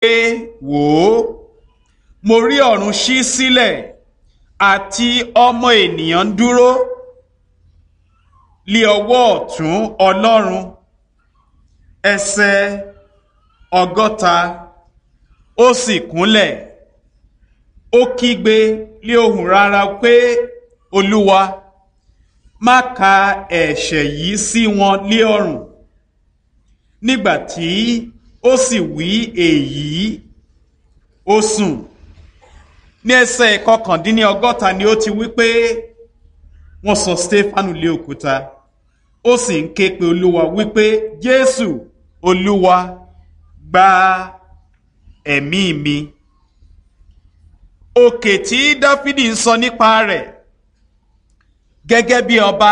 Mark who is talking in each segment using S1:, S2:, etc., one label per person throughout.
S1: pé wò ó mo rí ọ̀run ṣí sílẹ̀ àti ọmọ ènìyàn ń dúró lé ọwọ́ ọ̀tún ọlọ́run ẹsẹ̀ ọgọ́ta ó sì kúnlẹ̀ ó kígbe lé ohùn rárá pé olúwa má ka ẹ̀ṣẹ̀ yìí sí wọn lé ọrùn nígbà tí ó sì wí èyí ó sùn ní ẹsẹ̀ ìkọkàndínlọ́gọ́ta ni ó ti wí pé wọ́n sọ stefanu lé òkúta ó sì ń ké pe olúwa wípé jésù olúwa gba ẹ̀mí mi òkè tí dáfídì ń sọ nípa rẹ̀ gẹ́gẹ́ bí ọba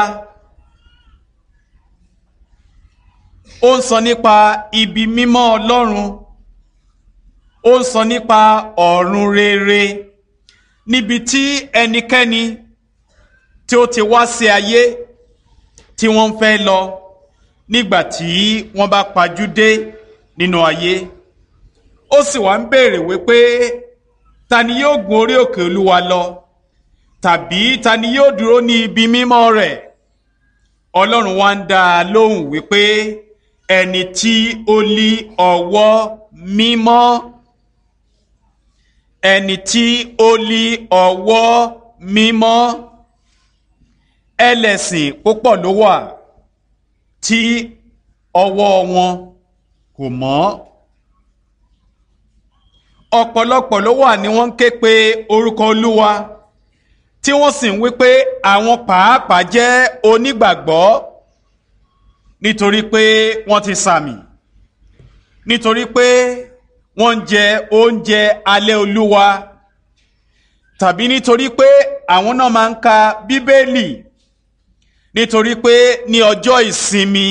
S1: ó ń sọ nípa ibi mímọ́ ọlọ́run ó ń sọ nípa ọ̀run rere níbi tí ẹnikẹ́ni tí ó ti wá sí ayé tí wọ́n ń fẹ́ lọ nígbà tí wọ́n bá pajú dé nínú ayé ó sì wá ń béèrè wípé ta ni yóò gun orí òkè olúwa lọ tàbí ta ni yóò dúró ní ibi mímọ́ rẹ̀ ọlọ́run wá ń dá a lóhùn wípé ẹni tí ó lí ọwọ́ mímọ́ ẹni tí ó lí ọwọ́ mímọ́ ẹlẹ́sìn púpọ̀ ló wà tí ọwọ́ wọn kò mọ́ ọ̀pọ̀lọpọ̀ ló wà ní wọ́n ń ké pe orúkọ olúwa tí wọ́n sì ń wí pé àwọn pàápàá jẹ́ onígbàgbọ́ nítorí pé wọ́n ti sàmì nítorí pé wọ́n ń jẹ oúnjẹ alẹ́ olúwa tàbí nítorí pé àwọn náà máa ń ka bíbélì nítorí pé ní ọjọ́ ìsinmi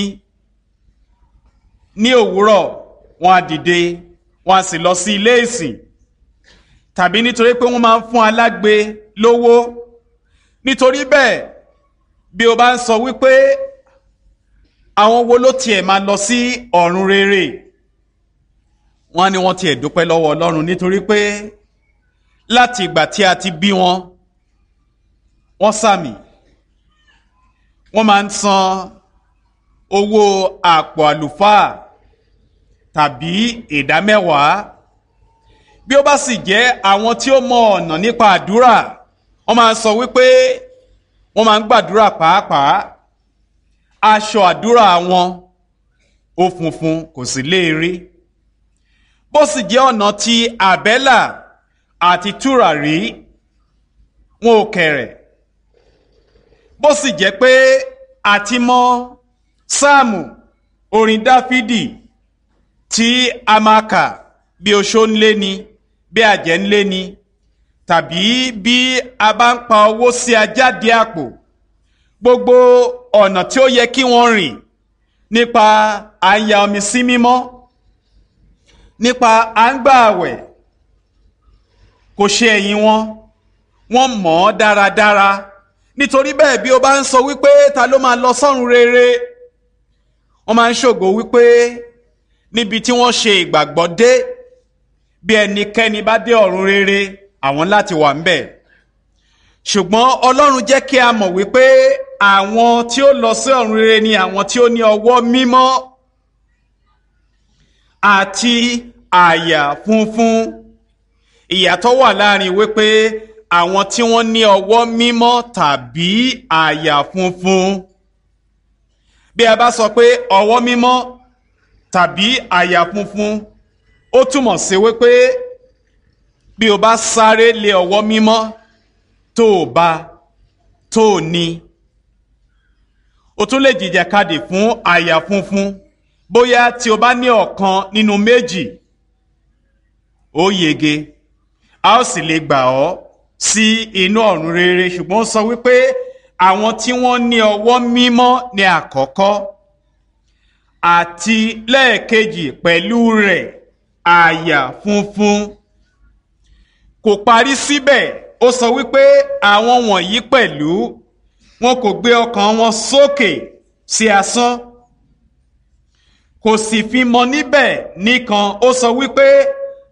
S1: ní òwúrọ̀ wọ́n á dìde wọ́n á sì lọ sí ilé ìsìn tàbí nítorí pé wọ́n máa ń fún alágbe lówó nítorí bẹ́ẹ̀ bí o bá ń sọ wípé àwọn wo ló tiẹ̀ máa lọ sí ọ̀run rere wọ́n á ní wọ́n tiẹ̀ dúpẹ́ lọ́wọ́ ọlọ́run nítorí pé láti ìgbà tí a ti bí wọn wọ́n sàmì wọ́n máa ń san owó àpò àlùfáà tàbí ìdá mẹ́wàá bí ó bá sì jẹ́ àwọn tí ó mọ ọ̀nà nípa àdúrà wọ́n máa ń sọ wípé wọ́n máa ń gbàdúrà pàápàá aṣọ àdúrà wọn ó funfun kò sì léèrè bó sì jẹ́ ọ̀nà ti àbẹ́là àti tùràrí wọn ò kẹ̀rẹ̀ bó sì jẹ́ pé àti mọ sáàmù orin dáfídì tí a máa kà bí oṣó ń lé ni bí àjẹ́ ń lé ni tàbí bí a bá ń pa owó sí ajáde àpò gbogbo ọ̀nà tí ó yẹ kí wọ́n rìn nípa à ń ya omi sí mímọ́ nípa à ń gbà àwẹ̀ kò ṣe ẹ̀yìn wọn wọ́n mọ̀ ọ́ dáradára nítorí bẹ́ẹ̀ bí o bá ń sọ wípé ta ló máa lọ sọ́run rere wọ́n máa ń ṣògo wípé níbi tí wọ́n ṣe ìgbàgbọ́ dé bí ẹnikẹ́ni bá dé ọ̀run rere àwọn láti wà ńbẹ̀ ṣùgbọ́n ọlọ́run jẹ́ kí a mọ̀ wípé àwọn tí ó lọ sí ọ̀run rere ni àwọn tí ó ní ọwọ́ mímọ́ àti àyà funfun ìyàtọ̀ wà láàrin wípé àwọn tí wọ́n ní ọwọ́ mímọ́ tàbí àyà funfun bí a bá sọ pé ọwọ́ mímọ́ tàbí àyà funfun ó túmọ̀ sí wípé bí o bá sáré lé ọwọ́ mímọ́ tó o bá tó o ní o tún lè jìjàkadì fún àyà funfun bóyá tí o bá ní ọ̀kan nínú méjì ó yege a ó sì lè gbà ọ́ sí inú ọ̀run rere ṣùgbọ́n ó sọ wípé àwọn tí wọ́n ní ọwọ́ mímọ́ ní àkọ́kọ́ àti lẹ́ẹ̀kejì pẹ̀lú rẹ̀ àyà funfun kò parí síbẹ̀ ó sọ wípé àwọn wọ̀nyí pẹ̀lú wọn kò gbé ọkàn wọn sókè sí asán kò sì fi mọ níbẹ̀ nìkan ó sọ wípé